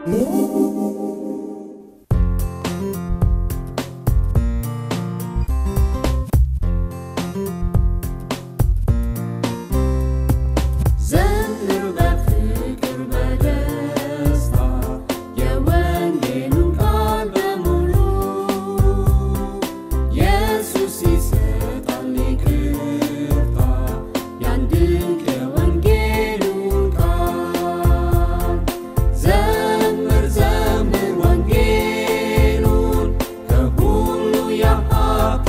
ዘምር በፍቅር በደስታ የወንጌሉን ቃል በሙሉ ኢየሱስ ይሰጣል ይቅርታ ያን ድንቅ የወንጌሉን ቃል ዘምር ዘምር ወንጌሉን ከሁሉ የሀቅ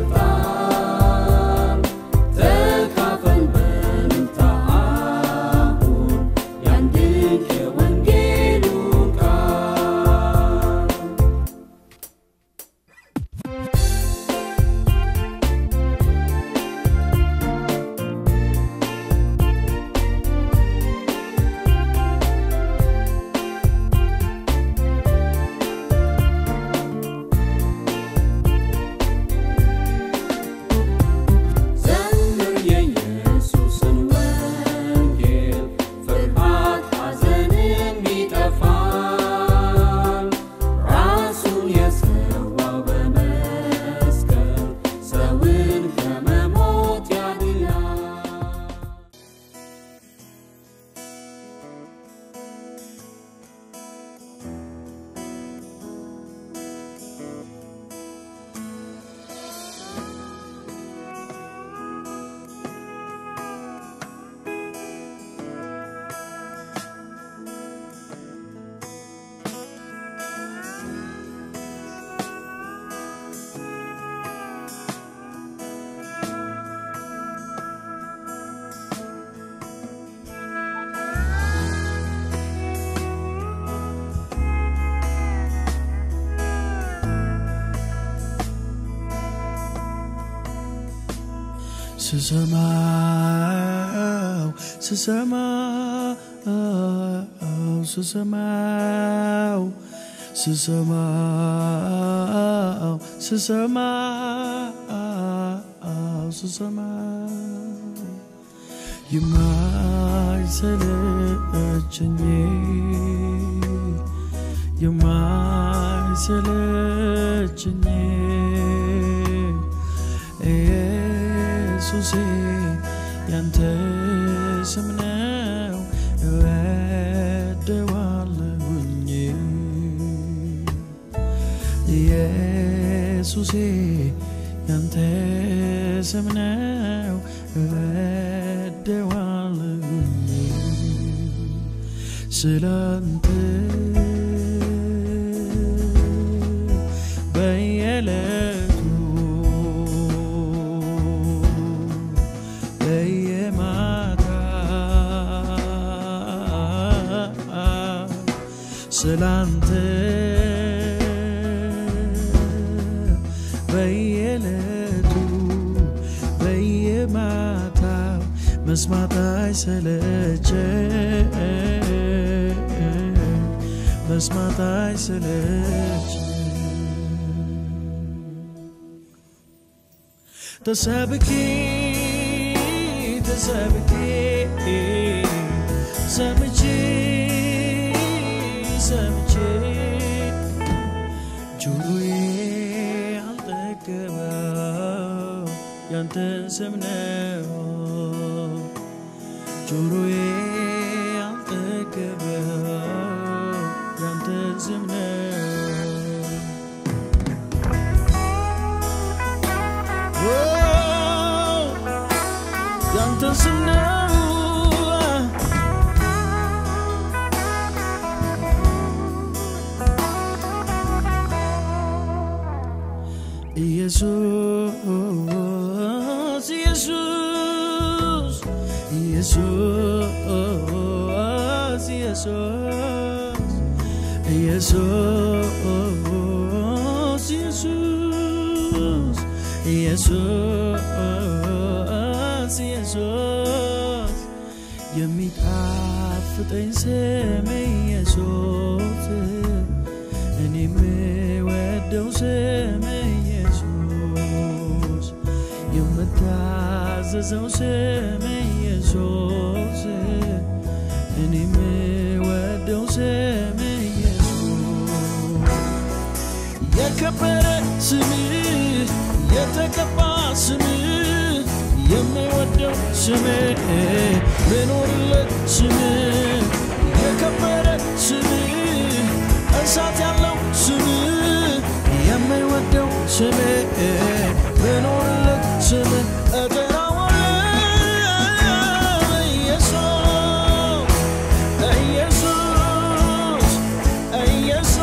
ይበልጣል ተካፈል በልልታ አሁን ያን ድንቅ የወንጌሉን ቃል ዘምር የኢየሱስን ወንጌል ፍርሃት ሐዘንም ይጠፋል ራሱን የሰዋው በመስቀል ሰውን ከመሞት ያድናል ስሰማው ስሰማው ስሰማው ስሰማው ስሰማው ስሰማው የማይሰለቸኝ የማይሰለቸኝ ኢየሱሴ ያንተ ስም ነው እወደዋለሁኝ ኢየሱሴ ያንተ ስም ነው እወደዋለሁኝ ስላንተ በየዕለቱ በየማታ ስላንተ በየዕለቱ በየማታው መስማት አይሰለቸኝ መስማት አይሰለቸኝ ተሰብኬ ተሰብኬ ሰምቼ ሰምቼ ጆሮዬ አልጠገበው ያንተን ስም ነው ጆሮዬ አልጠገበው ያንተን ስም ነው ያንተን ስም ነው ኢየሱስ ኢየሱስ ኢየሱስ ኢየሱስ ኢየሱስ ኢየሱስ ኢየሱስ የሚጣፍጠኝ ስም ኢየሱስ እኔ የምወደው ስም ኢየሱስ የምታዘዘው ስም ኢየሱስ እኔ የምወደው ስም ኢየሱስ የከበረ ስምህ የተቀባ ስምህ የምወደው ስምህ ብኖርለት ስምህ የከበረ ስምህ እሳት ያለው ስምህ የምወደው ስምህ ብኖርለት ስምህ እጠራዋለሁ ኢየሱስ ኢየሱስ ኢየሱስ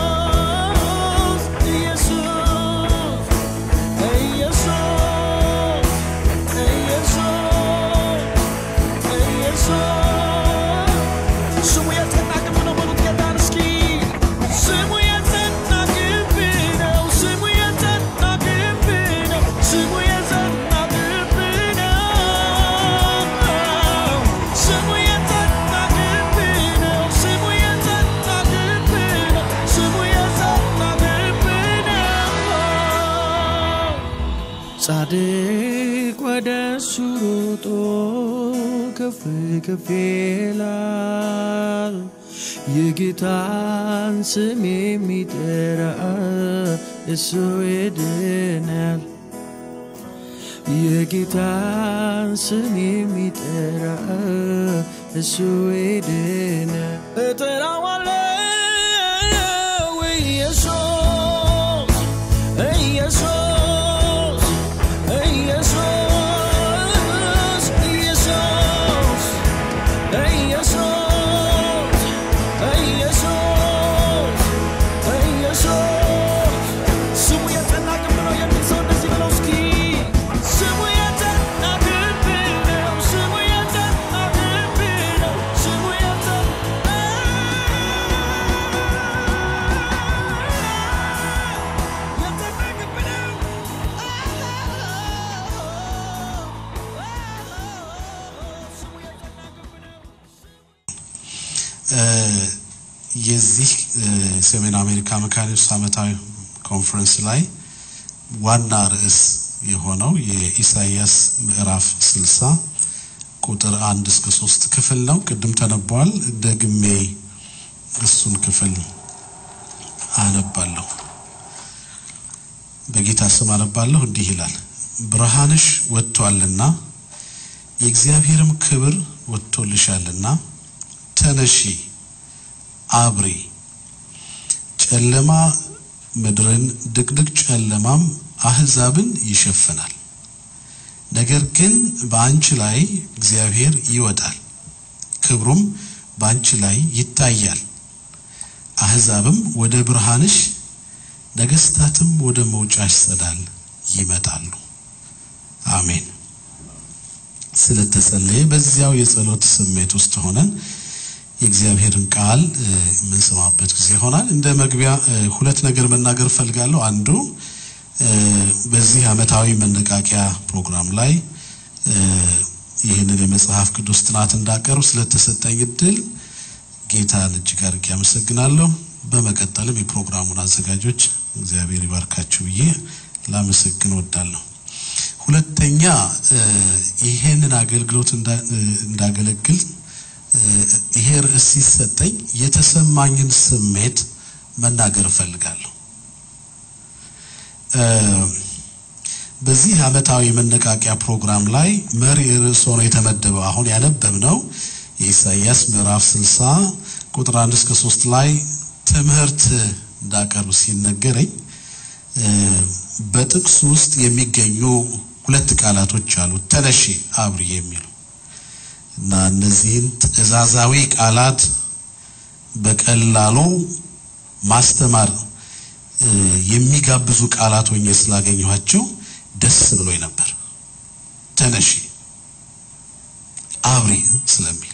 ኢየሱስ ኢየሱስ ኢየሱስ ስሙ የጸና ግንብ ነው በሉት ጌታን እስኪ ስሙ የጸና ግንብ ነው ስሙ የጸና ግንብ ነው ስሙ የጸና ግንብ ነው ስሙ የጸና ግንብ ነው ስሙ የጸና ግንብ ነው ስሙ የጸና ግንብ ነው ጻድቅ ወደ እሱ ሮጦ ከፍ ከፍ ይላል። የጌታን ስም የሚጠራ እሱ ይድናል። የጌታን ስም የሚጠራ እሱ ይድናል። እጠራዋለሁ ኢየሱስ ኢየሱስ ኢየሱስ ኢየሱስ ኢየሱስ ኢየሱስ ኢየሱስ ስሙ የጸና ግንብ ነው የሚል ሰው እንደዚህ ብለው እስኪ ስሙ የጸና ግንብ ነው ስሙ የጸና ግንብ ነው ስሙ የጸና የጸና ግንብ ነው ስሙ የጸና ግንብ ነው የዚህ ሰሜን አሜሪካ መካኒክስ ዓመታዊ ኮንፈረንስ ላይ ዋና ርዕስ የሆነው የኢሳይያስ ምዕራፍ 60 ቁጥር አንድ እስከ ሶስት ክፍል ነው። ቅድም ተነቧል። ደግሜ እሱን ክፍል አነባለሁ። በጌታ ስም አነባለሁ። እንዲህ ይላል፣ ብርሃንሽ ወጥቷልና የእግዚአብሔርም ክብር ወጥቶልሻልና ተነሺ አብሪ። ጨለማ ምድርን ድቅድቅ ጨለማም አህዛብን ይሸፍናል። ነገር ግን በአንቺ ላይ እግዚአብሔር ይወጣል፣ ክብሩም በአንቺ ላይ ይታያል። አህዛብም ወደ ብርሃንሽ፣ ነገስታትም ወደ መውጫሽ ጸዳል ይመጣሉ። አሜን። ስለተጸለየ በዚያው የጸሎት ስሜት ውስጥ ሆነን የእግዚአብሔርን ቃል እ፣ የምንሰማበት ጊዜ ይሆናል። እንደ መግቢያ እ፣ ሁለት ነገር መናገር እፈልጋለሁ። አንዱ እ፣ በዚህ ዓመታዊ መነቃቂያ ፕሮግራም ላይ እ፣ ይህንን የመጽሐፍ ቅዱስ ጥናት እንዳቀርብ ስለተሰጠኝ እድል ጌታን እጅግ አድርጌ አመሰግናለሁ። በመቀጠልም የፕሮግራሙን አዘጋጆች እግዚአብሔር ይባርካችሁ ብዬ ላመሰግን ወዳለሁ። ሁለተኛ እ፣ ይሄንን አገልግሎት እንዳ- እ፣ እንዳገለግል እ፣ ይሄ ርዕስ ሲሰጠኝ የተሰማኝን ስሜት መናገር እፈልጋለሁ። እ፣ በዚህ ዓመታዊ መነቃቂያ ፕሮግራም ላይ መሪ ርዕስ ሆኖ የተመደበው አሁን ያነበብነው የኢሳይያስ ምዕራፍ 60 ቁጥር 1 እስከ 3 ላይ ትምህርት እንዳቀርብ ሲነገረኝ እ፣ በጥቅሱ ውስጥ የሚገኙ ሁለት ቃላቶች አሉ፣ ተነሺ፣ አብሪ የሚሉ እና እነዚህን ትእዛዛዊ ቃላት በቀላሉ ማስተማር እ፣ የሚጋብዙ ቃላት ሆኜ ስላገኘኋቸው ደስ ብሎኝ ነበር። ተነሺ አብሪ ስለሚል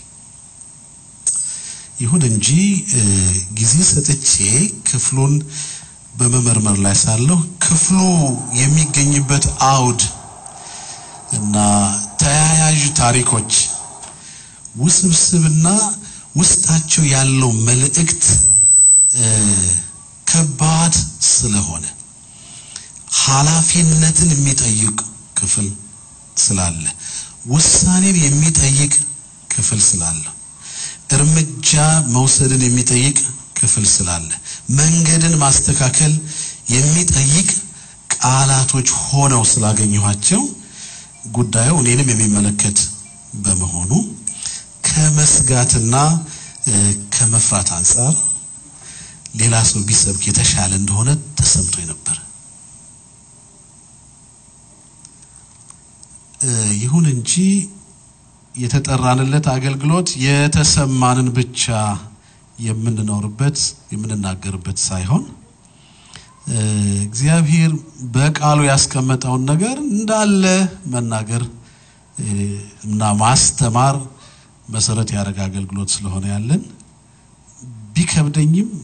ይሁን እንጂ እ፣ ጊዜ ሰጥቼ ክፍሉን በመመርመር ላይ ሳለሁ ክፍሉ የሚገኝበት አውድ እና ተያያዥ ታሪኮች ውስብስብና ውስጣቸው ያለው መልእክት እ፣ ከባድ ስለሆነ ኃላፊነትን የሚጠይቅ ክፍል ስላለ ውሳኔን የሚጠይቅ ክፍል ስላለ እርምጃ መውሰድን የሚጠይቅ ክፍል ስላለ መንገድን ማስተካከል የሚጠይቅ ቃላቶች ሆነው ስላገኘኋቸው ጉዳዩ እኔንም የሚመለከት በመሆኑ ከመስጋትና ከመፍራት አንጻር ሌላ ሰው ቢሰብክ የተሻለ እንደሆነ ተሰምቶኝ ነበር። ይሁን እንጂ የተጠራንለት አገልግሎት የተሰማንን ብቻ የምንኖርበት የምንናገርበት ሳይሆን እግዚአብሔር በቃሉ ያስቀመጠውን ነገር እንዳለ መናገር እና ማስተማር መሰረት ያደረገ አገልግሎት ስለሆነ ያለን ቢከብደኝም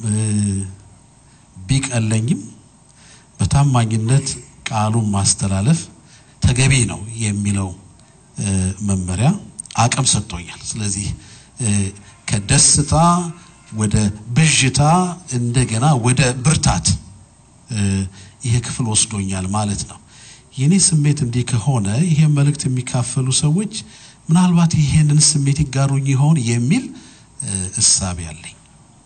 ቢቀለኝም በታማኝነት ቃሉን ማስተላለፍ ተገቢ ነው የሚለው መመሪያ አቅም ሰጥቶኛል። ስለዚህ ከደስታ ወደ ብዥታ እንደገና ወደ ብርታት ይሄ ክፍል ወስዶኛል ማለት ነው። የኔ ስሜት እንዲህ ከሆነ ይሄ መልእክት የሚካፈሉ ሰዎች ምናልባት ይሄንን ስሜት ይጋሩኝ ይሆን የሚል እሳቤ አለኝ።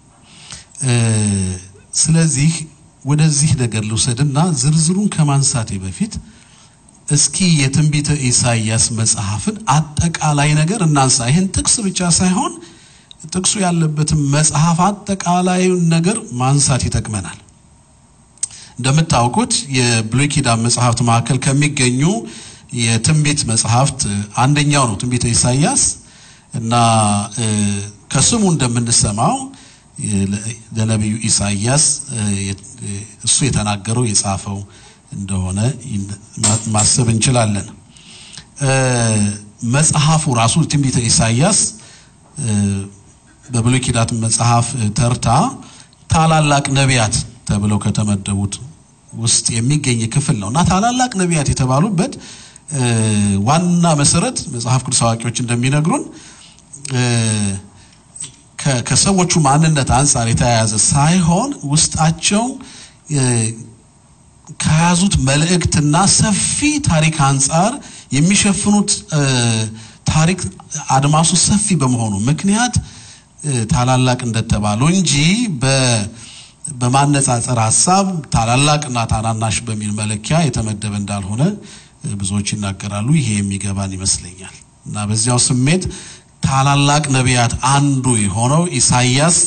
ስለዚህ ወደዚህ ነገር ልውሰድና ዝርዝሩን ከማንሳቴ በፊት እስኪ የትንቢተ ኢሳይያስ መጽሐፍን አጠቃላይ ነገር እናንሳ። ይህን ጥቅስ ብቻ ሳይሆን ጥቅሱ ያለበትን መጽሐፍ አጠቃላዩን ነገር ማንሳት ይጠቅመናል። እንደምታውቁት የብሉይ ኪዳን መጽሐፍት መካከል ከሚገኙ የትንቢት መጽሐፍት አንደኛው ነው ትንቢተ ኢሳይያስ እና ከስሙ እንደምንሰማው ለነቢዩ ኢሳይያስ እሱ የተናገረው የጻፈው እንደሆነ ማሰብ እንችላለን። መጽሐፉ ራሱ ትንቢተ ኢሳይያስ በብሉይ ኪዳን መጽሐፍ ተርታ ታላላቅ ነቢያት ተብለው ከተመደቡት ውስጥ የሚገኝ ክፍል ነው እና ታላላቅ ነቢያት የተባሉበት ዋና መሰረት መጽሐፍ ቅዱስ አዋቂዎች እንደሚነግሩን ከሰዎቹ ማንነት አንጻር የተያያዘ ሳይሆን ውስጣቸው ከያዙት መልእክትና ሰፊ ታሪክ አንጻር የሚሸፍኑት ታሪክ አድማሱ ሰፊ በመሆኑ ምክንያት ታላላቅ እንደተባሉ እንጂ በማነጻጸር ሀሳብ ታላላቅና ታናናሽ በሚል መለኪያ የተመደበ እንዳልሆነ ብዙዎች ይናገራሉ። ይሄ የሚገባን ይመስለኛል እና በዚያው ስሜት ታላላቅ ነቢያት አንዱ የሆነው ኢሳይያስ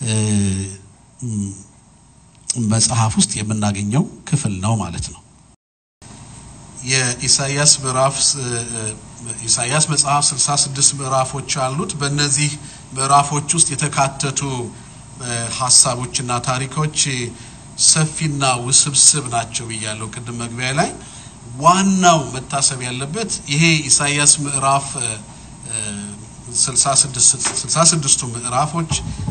መጽሐፍ ውስጥ የምናገኘው ክፍል ነው ማለት ነው። የኢሳይያስ ምዕራፍ ኢሳይያስ መጽሐፍ 66 ምዕራፎች አሉት። በእነዚህ ምዕራፎች ውስጥ የተካተቱ ሀሳቦችና ታሪኮች ሰፊና ውስብስብ ናቸው ብያለሁ ቅድም መግቢያ ላይ። ዋናው መታሰብ ያለበት ይሄ ኢሳይያስ ምዕራፍ 66ቱ ምዕራፎች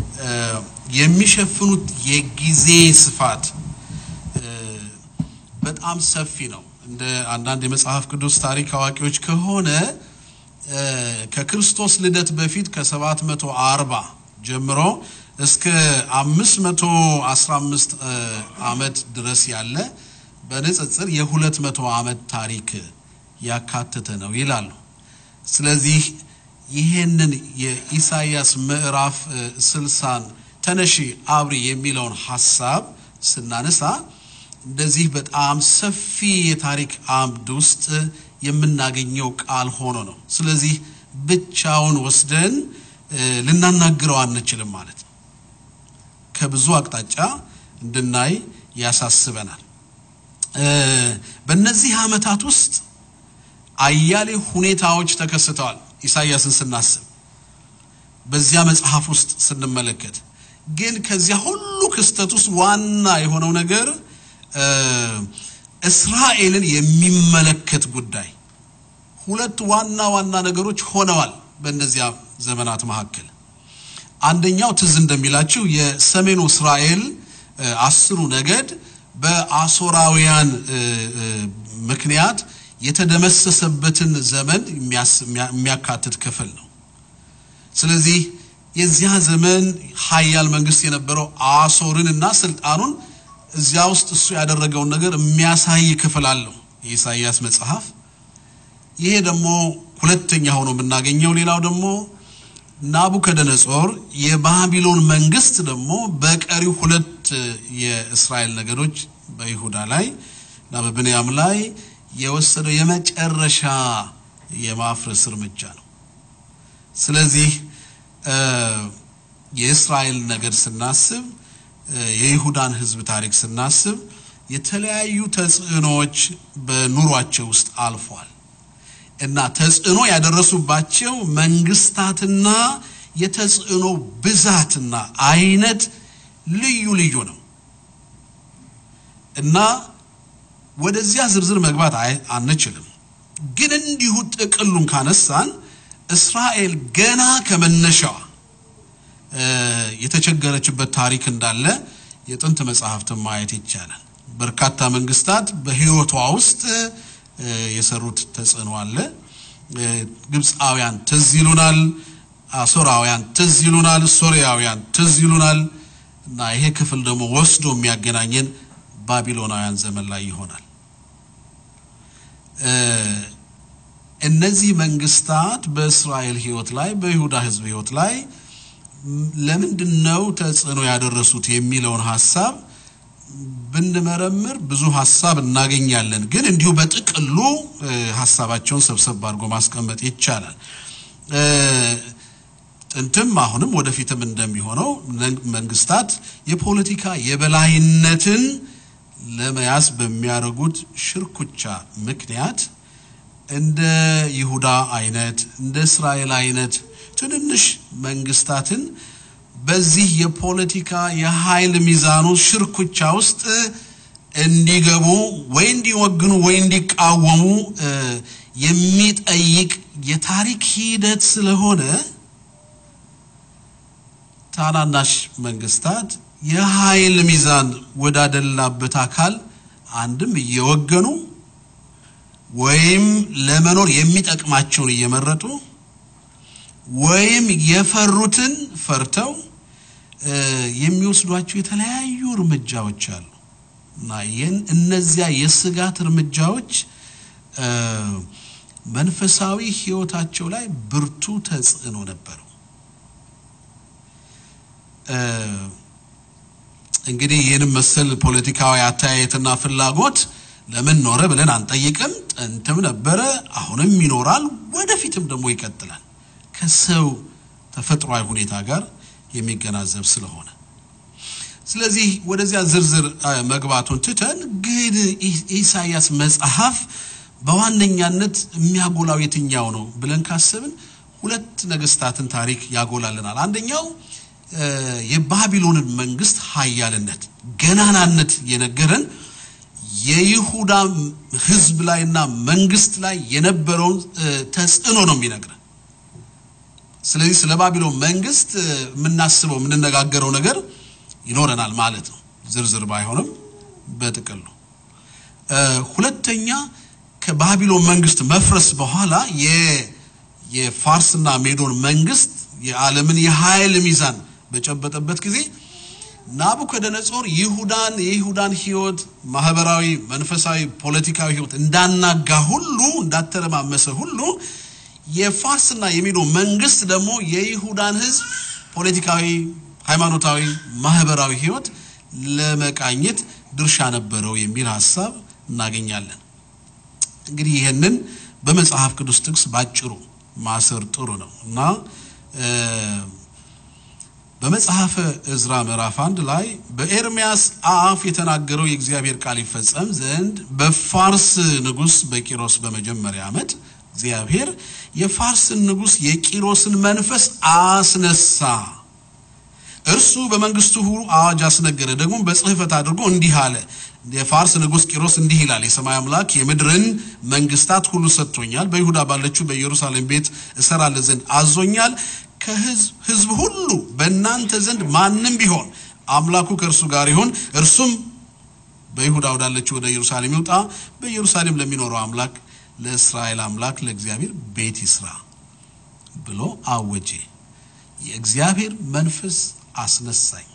የሚሸፍኑት የጊዜ ስፋት በጣም ሰፊ ነው። እንደ አንዳንድ የመጽሐፍ ቅዱስ ታሪክ አዋቂዎች ከሆነ ከክርስቶስ ልደት በፊት ከ740 ጀምሮ እስከ 515 ዓመት ድረስ ያለ በንጽጽር የ200 ዓመት ታሪክ ያካተተ ነው ይላሉ። ስለዚህ ይሄንን የኢሳይያስ ምዕራፍ ስልሳን ተነሺ አብሪ የሚለውን ሀሳብ ስናነሳ እንደዚህ በጣም ሰፊ የታሪክ አምድ ውስጥ የምናገኘው ቃል ሆኖ ነው። ስለዚህ ብቻውን ወስደን ልናናግረው አንችልም ማለት ነው። ከብዙ አቅጣጫ እንድናይ ያሳስበናል። በእነዚህ ዓመታት ውስጥ አያሌ ሁኔታዎች ተከስተዋል። ኢሳይያስን ስናስብ በዚያ መጽሐፍ ውስጥ ስንመለከት ግን ከዚያ ሁሉ ክስተት ውስጥ ዋና የሆነው ነገር እስራኤልን የሚመለከት ጉዳይ ሁለት ዋና ዋና ነገሮች ሆነዋል በእነዚያ ዘመናት መካከል። አንደኛው ትዝ እንደሚላችሁ የሰሜኑ እስራኤል አስሩ ነገድ በአሶራውያን ምክንያት የተደመሰሰበትን ዘመን የሚያካትት ክፍል ነው። ስለዚህ የዚያ ዘመን ሀያል መንግስት የነበረው አሶርን እና ስልጣኑን እዚያ ውስጥ እሱ ያደረገውን ነገር የሚያሳይ ክፍል አለው የኢሳይያስ መጽሐፍ። ይሄ ደግሞ ሁለተኛ ሆኖ የምናገኘው ሌላው ደግሞ ናቡከደነጾር የባቢሎን መንግስት ደግሞ በቀሪው ሁለት የእስራኤል ነገዶች በይሁዳ ላይ እና በብንያም ላይ የወሰደው የመጨረሻ የማፍረስ እርምጃ ነው። ስለዚህ የእስራኤል ነገድ ስናስብ የይሁዳን ሕዝብ ታሪክ ስናስብ የተለያዩ ተጽዕኖዎች በኑሯቸው ውስጥ አልፏል እና ተጽዕኖ ያደረሱባቸው መንግስታትና የተጽዕኖ ብዛትና አይነት ልዩ ልዩ ነው እና ወደዚያ ዝርዝር መግባት አንችልም። ግን እንዲሁ ጥቅሉን ካነሳን እስራኤል ገና ከመነሻዋ የተቸገረችበት ታሪክ እንዳለ የጥንት መጽሐፍትን ማየት ይቻላል። በርካታ መንግስታት በህይወቷ ውስጥ የሰሩት ተጽዕኖ አለ። ግብፃውያን ትዝ ይሉናል፣ አሶራውያን ትዝ ይሉናል፣ ሶሪያውያን ትዝ ይሉናል እና ይሄ ክፍል ደግሞ ወስዶ የሚያገናኘን ባቢሎናውያን ዘመን ላይ ይሆናል። እነዚህ መንግስታት በእስራኤል ህይወት ላይ በይሁዳ ህዝብ ህይወት ላይ ለምንድን ነው ተጽዕኖ ያደረሱት የሚለውን ሀሳብ ብንመረምር ብዙ ሀሳብ እናገኛለን። ግን እንዲሁ በጥቅሉ ሀሳባቸውን ሰብሰብ አድርጎ ማስቀመጥ ይቻላል። ጥንትም አሁንም ወደፊትም እንደሚሆነው መንግስታት የፖለቲካ የበላይነትን ለመያዝ በሚያደርጉት ሽርኩቻ ምክንያት እንደ ይሁዳ አይነት እንደ እስራኤል አይነት ትንንሽ መንግስታትን በዚህ የፖለቲካ የኃይል ሚዛኑ ሽርኩቻ ውስጥ እንዲገቡ ወይ እንዲወግኑ ወይ እንዲቃወሙ የሚጠይቅ የታሪክ ሂደት ስለሆነ ታናናሽ መንግስታት የኃይል ሚዛን ወዳደላበት አካል አንድም እየወገኑ ወይም ለመኖር የሚጠቅማቸውን እየመረጡ ወይም የፈሩትን ፈርተው የሚወስዷቸው የተለያዩ እርምጃዎች አሉ እና ይህን እነዚያ የስጋት እርምጃዎች መንፈሳዊ ህይወታቸው ላይ ብርቱ ተጽዕኖ ነበረው። እንግዲህ ይህንም መሰል ፖለቲካዊ አተያየትና ፍላጎት ለምን ኖረ ብለን አንጠይቅም። ጥንትም ነበረ፣ አሁንም ይኖራል፣ ወደፊትም ደግሞ ይቀጥላል። ከሰው ተፈጥሯዊ ሁኔታ ጋር የሚገናዘብ ስለሆነ ስለዚህ ወደዚያ ዝርዝር መግባቱን ትተን ግን ኢሳያስ መጽሐፍ በዋነኛነት የሚያጎላው የትኛው ነው ብለን ካሰብን ሁለት ነገስታትን ታሪክ ያጎላልናል። አንደኛው የባቢሎንን መንግስት ኃያልነት ገናናነት የነገረን የይሁዳ ህዝብ ላይና መንግስት ላይ የነበረውን ተጽዕኖ ነው የሚነግረን። ስለዚህ ስለ ባቢሎን መንግስት የምናስበው የምንነጋገረው ነገር ይኖረናል ማለት ነው፣ ዝርዝር ባይሆንም በጥቅሉ። ሁለተኛ ከባቢሎን መንግስት መፍረስ በኋላ የፋርስና ሜዶን መንግስት የዓለምን የኃይል ሚዛን በጨበጠበት ጊዜ ናቡከደነጾር ይሁዳን የይሁዳን ህይወት ማህበራዊ፣ መንፈሳዊ፣ ፖለቲካዊ ህይወት እንዳናጋ ሁሉ እንዳተረማመሰ ሁሉ የፋርስና የሜዶ መንግስት ደግሞ የይሁዳን ህዝብ ፖለቲካዊ፣ ሃይማኖታዊ፣ ማህበራዊ ህይወት ለመቃኘት ድርሻ ነበረው የሚል ሀሳብ እናገኛለን። እንግዲህ ይህንን በመጽሐፍ ቅዱስ ጥቅስ ባጭሩ ማሰር ጥሩ ነው እና በመጽሐፈ እዝራ ምዕራፍ አንድ ላይ በኤርሚያስ አፍ የተናገረው የእግዚአብሔር ቃል ይፈጸም ዘንድ በፋርስ ንጉሥ በቂሮስ በመጀመሪያ ዓመት እግዚአብሔር የፋርስን ንጉሥ የቂሮስን መንፈስ አስነሳ። እርሱ በመንግስቱ ሁሉ አዋጅ አስነገረ። ደግሞ በጽሕፈት አድርጎ እንዲህ አለ። የፋርስ ንጉሥ ቂሮስ እንዲህ ይላል፣ የሰማይ አምላክ የምድርን መንግስታት ሁሉ ሰጥቶኛል። በይሁዳ ባለችው በኢየሩሳሌም ቤት እሰራለ ዘንድ አዞኛል። ከህዝብ ሁሉ በእናንተ ዘንድ ማንም ቢሆን አምላኩ ከእርሱ ጋር ይሁን፣ እርሱም በይሁዳ ወዳለችው ወደ ኢየሩሳሌም ይውጣ። በኢየሩሳሌም ለሚኖረው አምላክ ለእስራኤል አምላክ ለእግዚአብሔር ቤት ይስራ ብሎ አወጀ። የእግዚአብሔር መንፈስ አስነሳኝ።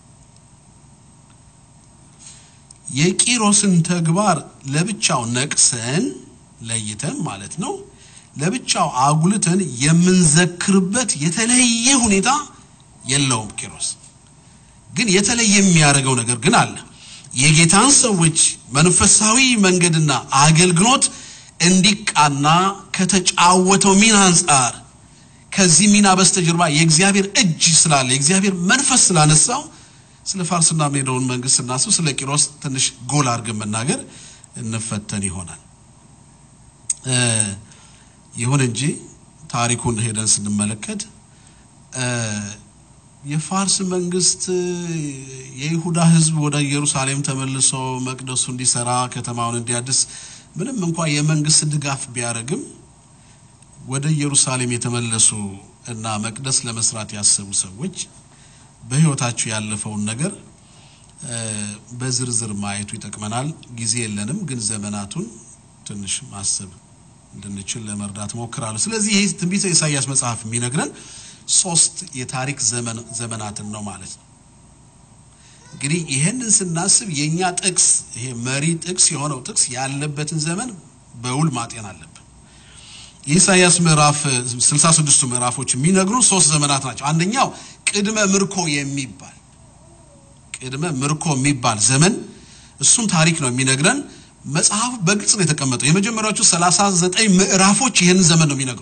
የቂሮስን ተግባር ለብቻው ነቅሰን ለይተን ማለት ነው ለብቻው አጉልተን የምንዘክርበት የተለየ ሁኔታ የለውም። ቂሮስ ግን የተለየ የሚያደርገው ነገር ግን አለ። የጌታን ሰዎች መንፈሳዊ መንገድና አገልግሎት እንዲቃና ከተጫወተው ሚና አንጻር ከዚህ ሚና በስተጀርባ የእግዚአብሔር እጅ ስላለ የእግዚአብሔር መንፈስ ስላነሳው ስለ ፋርስና ሜዶን መንግስት ስናስብ ስለ ቂሮስ ትንሽ ጎል አድርገን መናገር እንፈተን ይሆናል። ይሁን እንጂ ታሪኩን ሄደን ስንመለከት የፋርስ መንግስት የይሁዳ ሕዝብ ወደ ኢየሩሳሌም ተመልሶ መቅደሱ እንዲሰራ ከተማውን እንዲያድስ ምንም እንኳ የመንግስት ድጋፍ ቢያደርግም ወደ ኢየሩሳሌም የተመለሱ እና መቅደስ ለመስራት ያሰቡ ሰዎች በህይወታቸው ያለፈውን ነገር በዝርዝር ማየቱ ይጠቅመናል። ጊዜ የለንም፣ ግን ዘመናቱን ትንሽ ማሰብ እንድንችል ለመርዳት ሞክራለሁ። ስለዚህ ይህ ትንቢተ ኢሳይያስ መጽሐፍ የሚነግረን ሶስት የታሪክ ዘመናትን ነው ማለት ነው። እንግዲህ ይህንን ስናስብ የእኛ ጥቅስ ይሄ መሪ ጥቅስ የሆነው ጥቅስ ያለበትን ዘመን በውል ማጤን አለብን። የኢሳይያስ ምዕራፍ 66ቱ ምዕራፎች የሚነግሩን ሶስት ዘመናት ናቸው። አንደኛው ቅድመ ምርኮ የሚባል ቅድመ ምርኮ የሚባል ዘመን እሱን ታሪክ ነው የሚነግረን። መጽሐፉ በግልጽ ነው የተቀመጠው። የመጀመሪያዎቹ 39 ምዕራፎች ይህንን ዘመን ነው የሚነግሩ።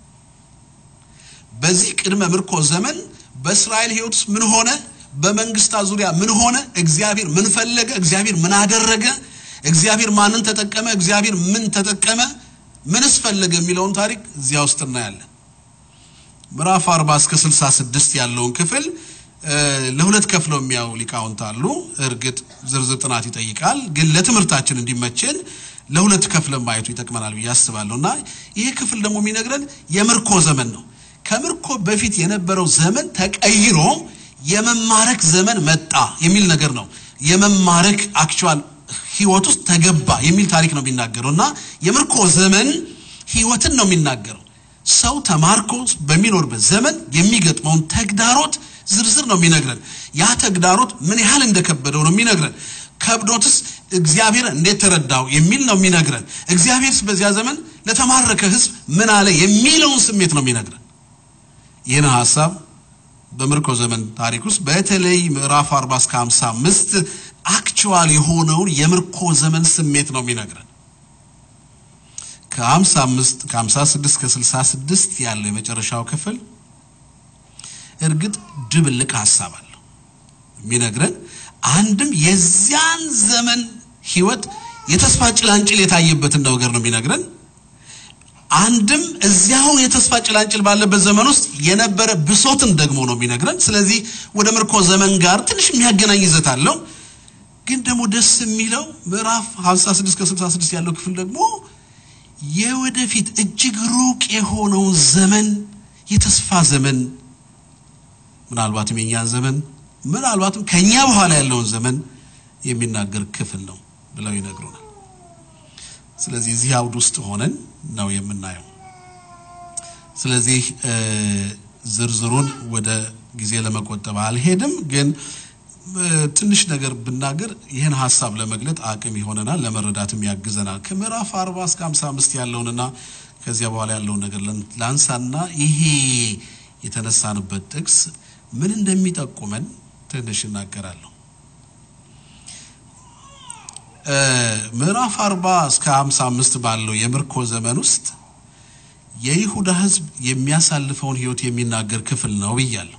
በዚህ ቅድመ ምርኮ ዘመን በእስራኤል ሕይወት ውስጥ ምን ሆነ? በመንግስታት ዙሪያ ምን ሆነ? እግዚአብሔር ምን ፈለገ? እግዚአብሔር ምን አደረገ? እግዚአብሔር ማንን ተጠቀመ? እግዚአብሔር ምን ተጠቀመ? ምንስ ፈለገ የሚለውን ታሪክ እዚያ ውስጥ እናያለን። ምዕራፍ 40 እስከ 66 ያለውን ክፍል ለሁለት ከፍለው የሚያዩ ሊቃውንት አሉ። እርግጥ ዝርዝር ጥናት ይጠይቃል፣ ግን ለትምህርታችን እንዲመችን ለሁለት ከፍለን ማየቱ ይጠቅመናል ብዬ አስባለሁ። እና ይህ ክፍል ደግሞ የሚነግረን የምርኮ ዘመን ነው። ከምርኮ በፊት የነበረው ዘመን ተቀይሮ የመማረክ ዘመን መጣ የሚል ነገር ነው። የመማረክ አክቹዋል ህይወት ውስጥ ተገባ የሚል ታሪክ ነው የሚናገረው እና የምርኮ ዘመን ህይወትን ነው የሚናገረው። ሰው ተማርኮ በሚኖርበት ዘመን የሚገጥመውን ተግዳሮት ዝርዝር ነው የሚነግረን። ያ ተግዳሮት ምን ያህል እንደከበደው ነው የሚነግረን። ከብዶትስ እግዚአብሔር እንዴት ተረዳው የሚል ነው የሚነግረን። እግዚአብሔርስ በዚያ ዘመን ለተማረከ ህዝብ ምን አለ የሚለውን ስሜት ነው የሚነግረን። ይህን ሀሳብ በምርኮ ዘመን ታሪክ ውስጥ በተለይ ምዕራፍ 40 እስከ 55 አክቹዋል የሆነውን የምርኮ ዘመን ስሜት ነው የሚነግረን። ከ55 ከ56 እስከ 66 ያለው የመጨረሻው ክፍል እርግጥ ድብልቅ ሀሳብ አለው የሚነግረን አንድም የዚያን ዘመን ህይወት የተስፋ ጭላንጭል የታየበትን ነገር ነው የሚነግረን። አንድም እዚያው የተስፋ ጭላንጭል ባለበት ዘመን ውስጥ የነበረ ብሶትን ደግሞ ነው የሚነግረን። ስለዚህ ወደ ምርኮ ዘመን ጋር ትንሽ የሚያገናኝ ይዘት አለው። ግን ደግሞ ደስ የሚለው ምዕራፍ 56 ከ66 ያለው ክፍል ደግሞ የወደፊት እጅግ ሩቅ የሆነውን ዘመን የተስፋ ዘመን ምናልባትም የኛን ዘመን ምናልባትም ከኛ በኋላ ያለውን ዘመን የሚናገር ክፍል ነው ብለው ይነግሩናል። ስለዚህ እዚህ አውድ ውስጥ ሆነን ነው የምናየው። ስለዚህ ዝርዝሩን ወደ ጊዜ ለመቆጠብ አልሄድም፣ ግን ትንሽ ነገር ብናገር ይህን ሀሳብ ለመግለጥ አቅም ይሆነናል፣ ለመረዳትም ያግዘናል። ከምዕራፍ 40 እስከ 55 ያለውንና ከዚያ በኋላ ያለውን ነገር ላንሳና ይሄ የተነሳንበት ጥቅስ ምን እንደሚጠቁመን ትንሽ እናገራለሁ። ምዕራፍ 40 እስከ 55 ባለው የምርኮ ዘመን ውስጥ የይሁዳ ሕዝብ የሚያሳልፈውን ሕይወት የሚናገር ክፍል ነው ብያለሁ።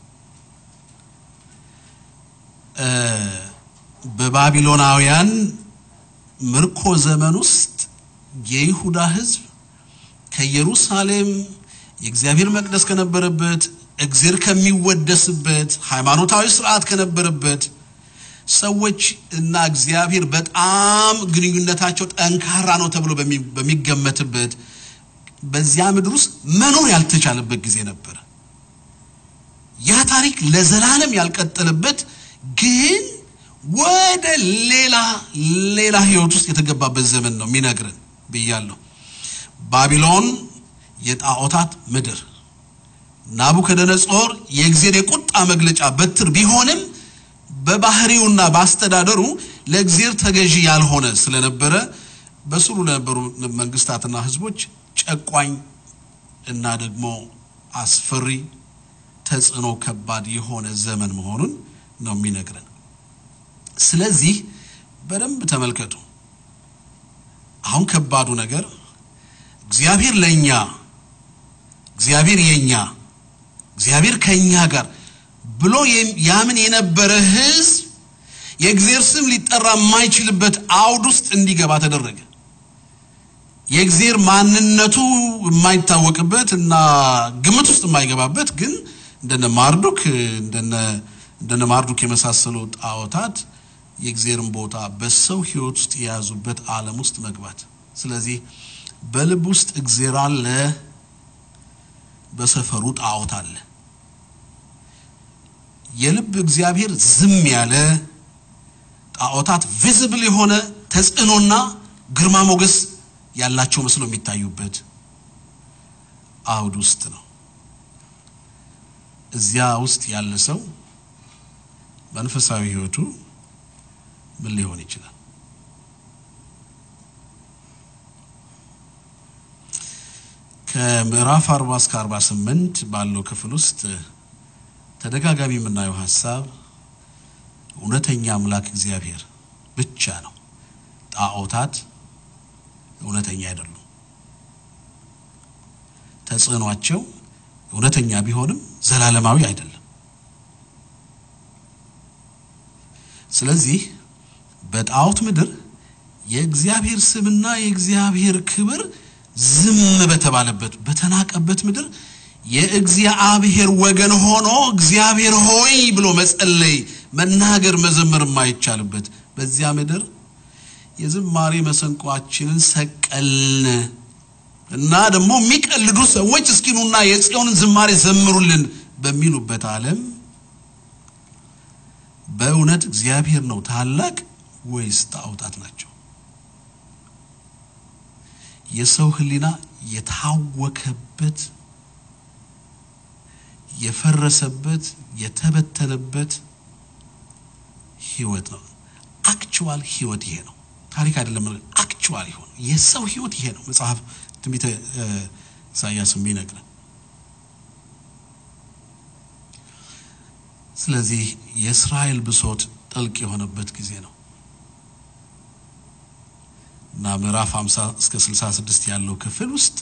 በባቢሎናውያን ምርኮ ዘመን ውስጥ የይሁዳ ሕዝብ ከኢየሩሳሌም የእግዚአብሔር መቅደስ ከነበረበት እግዚአብሔር ከሚወደስበት ሃይማኖታዊ ስርዓት ከነበረበት ሰዎች እና እግዚአብሔር በጣም ግንኙነታቸው ጠንካራ ነው ተብሎ በሚገመትበት በዚያ ምድር ውስጥ መኖር ያልተቻለበት ጊዜ ነበረ። ያ ታሪክ ለዘላለም ያልቀጠለበት ግን ወደ ሌላ ሌላ ህይወት ውስጥ የተገባበት ዘመን ነው የሚነግረን ብያለሁ። ባቢሎን የጣዖታት ምድር ናቡከደነጾር የእግዚአብሔር የቁጣ መግለጫ በትር ቢሆንም በባህሪውና በአስተዳደሩ ለእግዚአብሔር ተገዢ ያልሆነ ስለነበረ በስሩ ለነበሩ መንግስታትና ህዝቦች ጨቋኝ እና ደግሞ አስፈሪ ተጽዕኖ ከባድ የሆነ ዘመን መሆኑን ነው የሚነግረን። ስለዚህ በደንብ ተመልከቱ። አሁን ከባዱ ነገር እግዚአብሔር ለኛ እግዚአብሔር የኛ እግዚአብሔር ከኛ ጋር ብሎ የም- ያምን የነበረ ሕዝብ የእግዚአብሔር ስም ሊጠራ የማይችልበት አውድ ውስጥ እንዲገባ ተደረገ። የእግዚአብሔር ማንነቱ የማይታወቅበት እና ግምት ውስጥ የማይገባበት ግን እንደነ ማርዱክ እንደነ እንደነ ማርዱክ የመሳሰሉ ጣዖታት የእግዚአብሔርን ቦታ በሰው ሕይወት ውስጥ የያዙበት ዓለም ውስጥ መግባት። ስለዚህ በልብ ውስጥ እግዚአብሔር አለ፣ በሰፈሩ ጣዖት አለ። የልብ እግዚአብሔር ዝም ያለ ጣዖታት ቪዚብል የሆነ ተጽዕኖና ግርማ ሞገስ ያላቸው መስሎ የሚታዩበት አውድ ውስጥ ነው። እዚያ ውስጥ ያለ ሰው መንፈሳዊ ሕይወቱ ምን ሊሆን ይችላል? ከምዕራፍ 40 እስከ 48 ባለው ክፍል ውስጥ ተደጋጋሚ የምናየው ሀሳብ እውነተኛ አምላክ እግዚአብሔር ብቻ ነው። ጣዖታት እውነተኛ አይደሉም። ተጽዕኗቸው እውነተኛ ቢሆንም ዘላለማዊ አይደለም። ስለዚህ በጣዖት ምድር የእግዚአብሔር ስምና የእግዚአብሔር ክብር ዝም በተባለበት በተናቀበት ምድር የእግዚአብሔር ወገን ሆኖ እግዚአብሔር ሆይ ብሎ መጸለይ፣ መናገር፣ መዘመር የማይቻልበት በዚያ ምድር የዝማሬ መሰንቋችንን ሰቀልን እና ደግሞ የሚቀልዱ ሰዎች እስኪኑና የጽዮንን ዝማሬ ዘምሩልን በሚሉበት ዓለም በእውነት እግዚአብሔር ነው ታላቅ ወይስ ጣዖታት ናቸው? የሰው ሕሊና የታወከበት የፈረሰበት የተበተነበት ህይወት ነው። አክቹዋል ህይወት ይሄ ነው። ታሪክ አይደለም። አክቹዋል ይሆን የሰው ህይወት ይሄ ነው። መጽሐፍ ትንቢተ ኢሳያስ የሚነግረን ስለዚህ የእስራኤል ብሶት ጥልቅ የሆነበት ጊዜ ነው እና ምዕራፍ 50 እስከ 66 ያለው ክፍል ውስጥ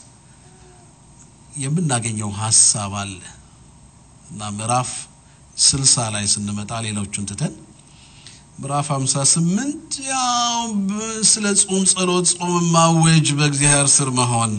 የምናገኘው ሀሳብ አለ እና ምዕራፍ 60 ላይ ስንመጣ ሌሎቹን ትተን ምዕራፍ 58 ያው ስለ ጾም፣ ጸሎት፣ ጾም ማወጅ፣ በእግዚአብሔር ስር መሆን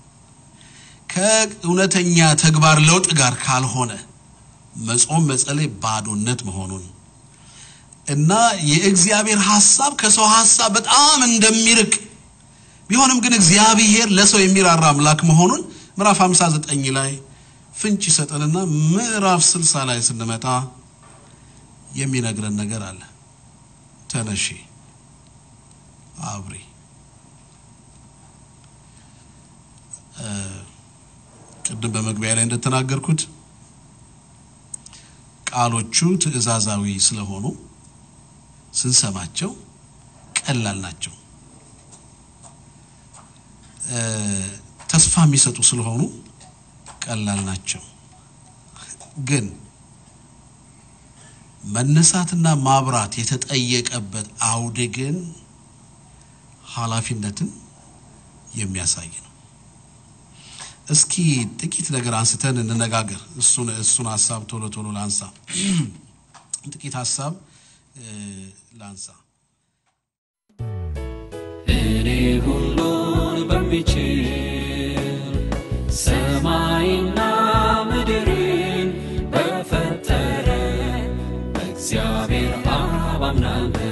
ከእውነተኛ ተግባር ለውጥ ጋር ካልሆነ መጾም መጸለይ ባዶነት መሆኑን እና የእግዚአብሔር ሐሳብ ከሰው ሐሳብ በጣም እንደሚርቅ ቢሆንም ግን እግዚአብሔር ለሰው የሚራራ አምላክ መሆኑን ምዕራፍ 59 ላይ ፍንጭ ይሰጠንና ምዕራፍ 60 ላይ ስንመጣ የሚነግረን ነገር አለ። ተነሺ አብሪ። ቅድም በመግቢያ ላይ እንደተናገርኩት ቃሎቹ ትዕዛዛዊ ስለሆኑ ስንሰማቸው ቀላል ናቸው። ተስፋ የሚሰጡ ስለሆኑ ቀላል ናቸው። ግን መነሳትና ማብራት የተጠየቀበት አውድ ግን ኃላፊነትን የሚያሳይ ነው። እስኪ ጥቂት ነገር አንስተን እንነጋገር። እሱን እሱን ሀሳብ ቶሎ ቶሎ ላንሳ። ጥቂት ሀሳብ ላንሳ። እኔ ሁሉን በሚችል ሰማይና ምድርን በፈጠረ በእግዚአብሔር አብ አምናለሁ።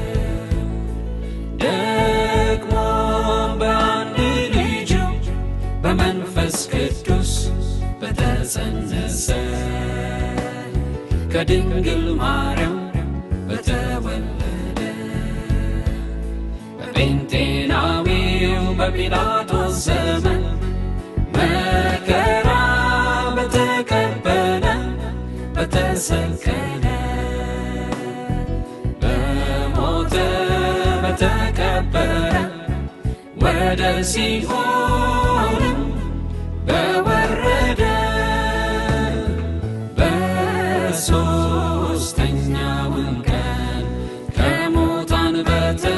ደግሞ በአንድ ልጁ በመንፈስ ቅዱስ በተጸነሰ ከድንግል ማርያም በተወለደ በጴንጤናዊው በጲላጦስ ዘመን መከራ በተቀበለ በተሰቀለ በሞተ በተቀበረ ወደ ሲኦልም በወረደ በሦስተኛውም ቀን ከሙታን በተ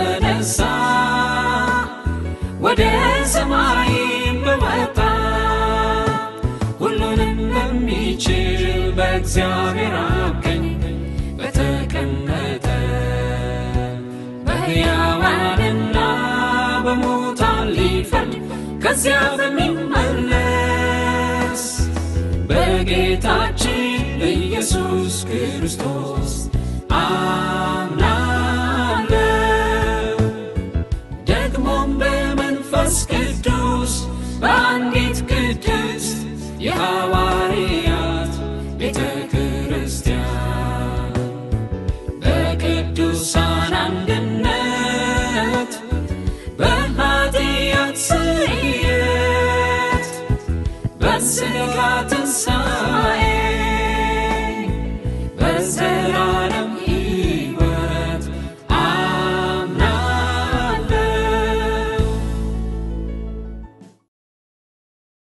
ሰማይም በወጣ ሁሉንም በሚችል በእግዚአብሔር አብ ቀኝ በተቀመጠ በሕያዋንና በሙታን ሊፈርድ ከዚያ በሚመለስ በጌታችን በኢየሱስ ክርስቶስ